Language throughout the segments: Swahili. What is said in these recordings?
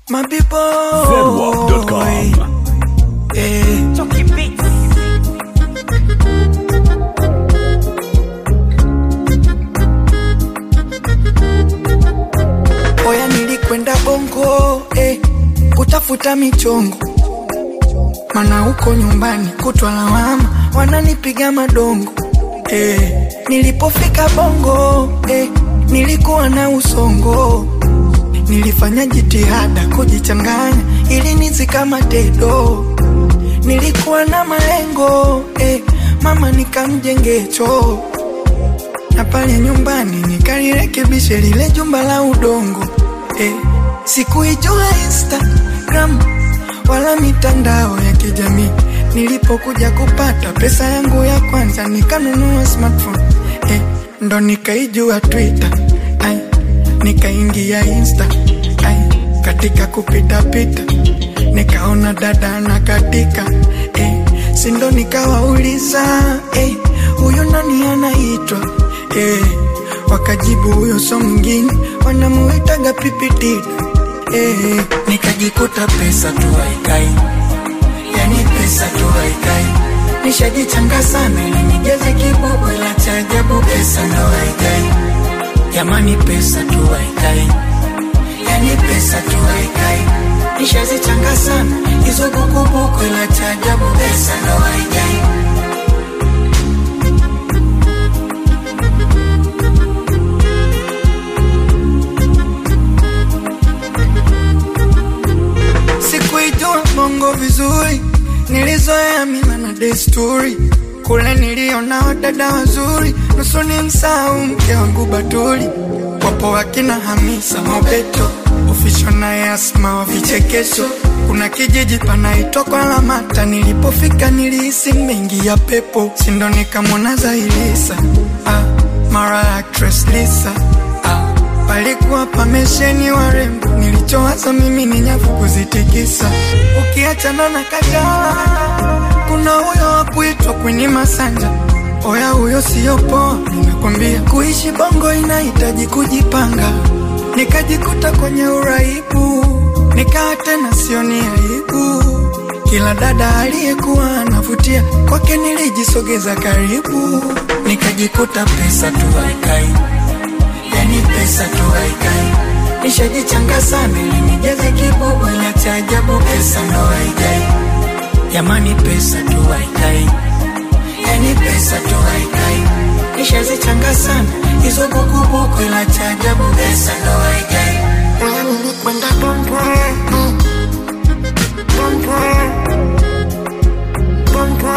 My people. Zedwap.com. Eh, Chucky Beats. oya nilikwenda bongo eh, kutafuta michongo mana huko nyumbani kutwa lawama wananipiga madongo eh, nilipofika bongo eh, nilikuwa na usongo nilifanya jitihada kujichanganya ili nizikama tedo nilikuwa na malengo eh, mama nikamjengecho na pale nyumbani nikalirekebishe lile jumba la udongo eh, sikuijua Instagram wala mitandao ya kijamii. Nilipokuja kupata pesa yangu ya kwanza nikanunua smartphone eh, ndo nikaijua Twitter ay, nikaingia Insta ay, katika kupita pita nikaona dada na katika eh, sindo nikawauliza eh, huyu nani anaitwa eh, wakajibu huyo so mwingine wanamuitaga pipitida eh, nikajikuta pesa tu haikai yani pesa tu haikai nishajichanga sana ili nijaze kibubu la cha ajabu pesa ndo haikai jamani pesa tu haikai yani pesa tu haikai nishazichanga sana hizo bukubuku la cha ajabu pesa ndo haikai Sikuijua bongo vizuri, nilizoea mila na desturi. Kule niliona wadada wazuri, nusu ni msahau mke wangu Batuli. Wapo wakina Hamisa Mobeto, Ofisho na Asma wa vichekesho. Kuna kijiji panaitwa kwa Lamata, nilipofika nilihisi mengi ya pepo, sindo nikamwona Zailisa ah, mara actress Lisa ah, palikuwa pamesheni warembo, nilichowaza mimi ni nyavu kuzitikisa. Ukiachana na Kajala, kuna huyo wa kuitwa Queen Masanja. Oya, huyo siyo poa, nimekwambia. Kuishi bongo inahitaji kujipanga. Nikajikuta kwenye uraibu, nikawa tena sioni aibu. Kila dada aliyekuwa anavutia kwake nilijisogeza karibu, nikajikuta pesa tu haikai yani pesa tu haikai. Nishajichanga sana ili nijaze kibubu la cha ajabu, pesa ndo haikai. Jamani, pesa tu haikai, yani pesa tu haikai. Nishazichanga sana hizo bukubuku la cha ajabu, pesa ndo haikai. Oya, nilikwenda bongo, bongo, bongo,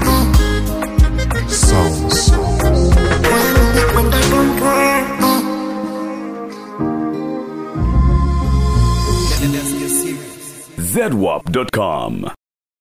Sounds. oya, nilikwenda bongo. Zedwap.com.